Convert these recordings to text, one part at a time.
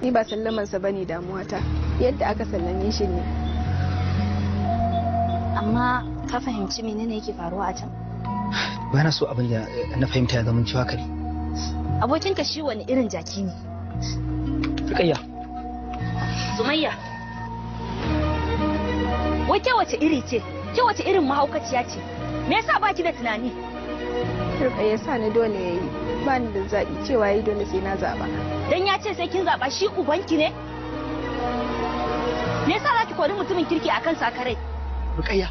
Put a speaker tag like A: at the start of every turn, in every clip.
A: ni ba sallamansa ba ne damuwata yadda aka sallame shi ne
B: amma ka fahimci menene yake faruwa a can
C: ba na so abin da na fahimta ya zama cewa kare
B: abokinka shi wani irin jaki ne
C: rikayya
B: sumayya wai ke wace iri ce ke wace irin mahaukaciya ce me yasa baki da tunani
A: turka ya sa ni dole ya yi ba ni da zaɓi cewa ya yi dole sai na zaɓa
B: dan ya ce sai kin zaɓa shi ubanki ne me yasa za ki kori mutumin kirki akan sakarai
C: rikayya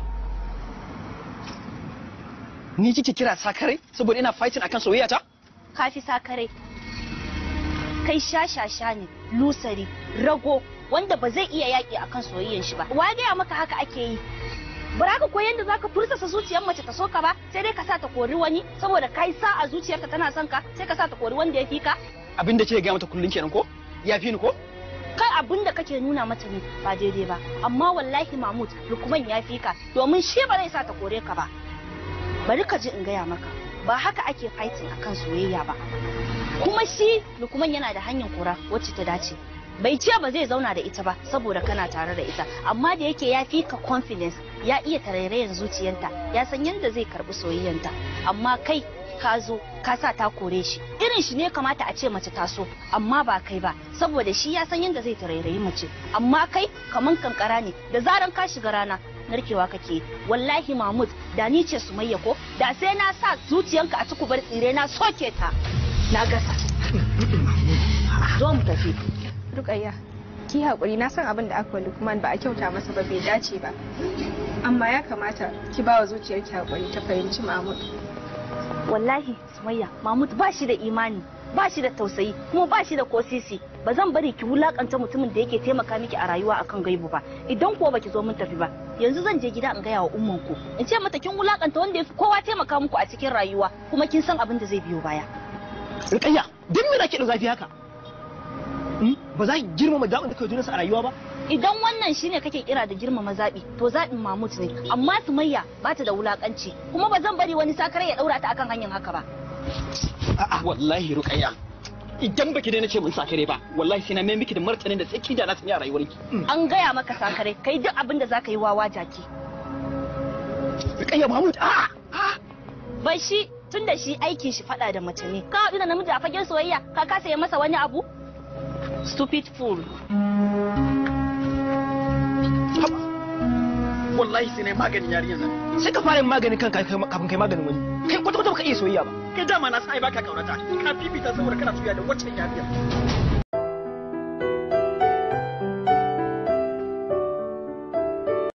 C: ni kike kira sakare saboda ina fighting akan soyayya ta
B: kafi sakarai kai shashasha ne lusari rago wanda ba zai iya yaƙi akan soyayyan shi ba wa gaya maka haka ake yi bara ka koyi yadda zaka fursasa zuciyar mace ta soka ba sai dai ka sa ta kori wani saboda kai sa a zuciyarta tana son ka sai ka sa ta kori wanda ya fi ka
C: abin da kike ga mata kullun kenan ko ya fi ni ko
B: kai abin da kake nuna mata ne ba daidai ba amma wallahi mahmud lukman ya fi ka domin shi ba zai sa ta kore ka ba bari ka ji in gaya maka ba haka ake fighting akan soyayya ba kuma shi lukman yana da hanyar kora wacce ta dace bai ce ba zai zauna da ita ba saboda kana tare da ita amma da yake ya fi ka confidence ya iya tarairayen zuciyanta ya san yadda zai karbi soyayyanta amma kai ka zo ka sa ta kore shi irin shi ne kamata a ce mace ta so amma ba kai ba saboda shi ya san yadda zai tarairayi mace amma kai kaman kankara ne da zaran ka shiga rana narkewa kake wallahi mahmud da ni ce sumayya ko da sai na sa zuciyanka a cikubar tsire na soke ta na gasa zo mu tafi
A: rukayya ki haƙuri na san abin da aka wa lukman ba a kyauta masa ba bai dace ba amma ya kamata ki ba wa zuciyarki haƙuri ta fahimci mahmud
B: wallahi sumayya mahmud ba shi da imani ba shi da tausayi kuma ba shi da kosisi ba zan bari ki wulakanta mutumin da yake taimaka miki a rayuwa akan gaibu ba idan kuwa baki zo mun tafi ba yanzu zan je gida in gaya wa umman ku in ce mata kin wulakanta wanda yafi kowa taimaka muku a cikin rayuwa kuma kin san abin da zai biyo baya
C: rikayya duk me nake da zafi haka ba za ki girmama zaɓin da kai junansa a rayuwa ba
B: idan wannan shine kake kira da girmama zaɓi to zaɓin mamut ne amma sumayya ba ta da wulakanci kuma ba zan bari wani sakare ya ɗaura ta akan hanyar haka ba
C: a'a wallahi rukayya idan baki daina ce mun sakare ba wallahi sai na mai miki da martanin da sai ki da na sani a rayuwarki
B: an gaya maka sakare kai duk abin da zaka yi wawa jaki
C: rukayya mahmud a
B: bai shi tun da shi aikin shi faɗa da mace ne ka haɗu da namiji a fagen soyayya ka kasa yi masa wani abu stupid fool
C: wallahi sai na maganin yarinyar nan sai ka fara yin maganin kanka kafin kai maganin wani kai kwata kwata baka iya soyayya ba kai dama na sai baka kaunata ka fifita saboda kana soyayya da wacce yarinya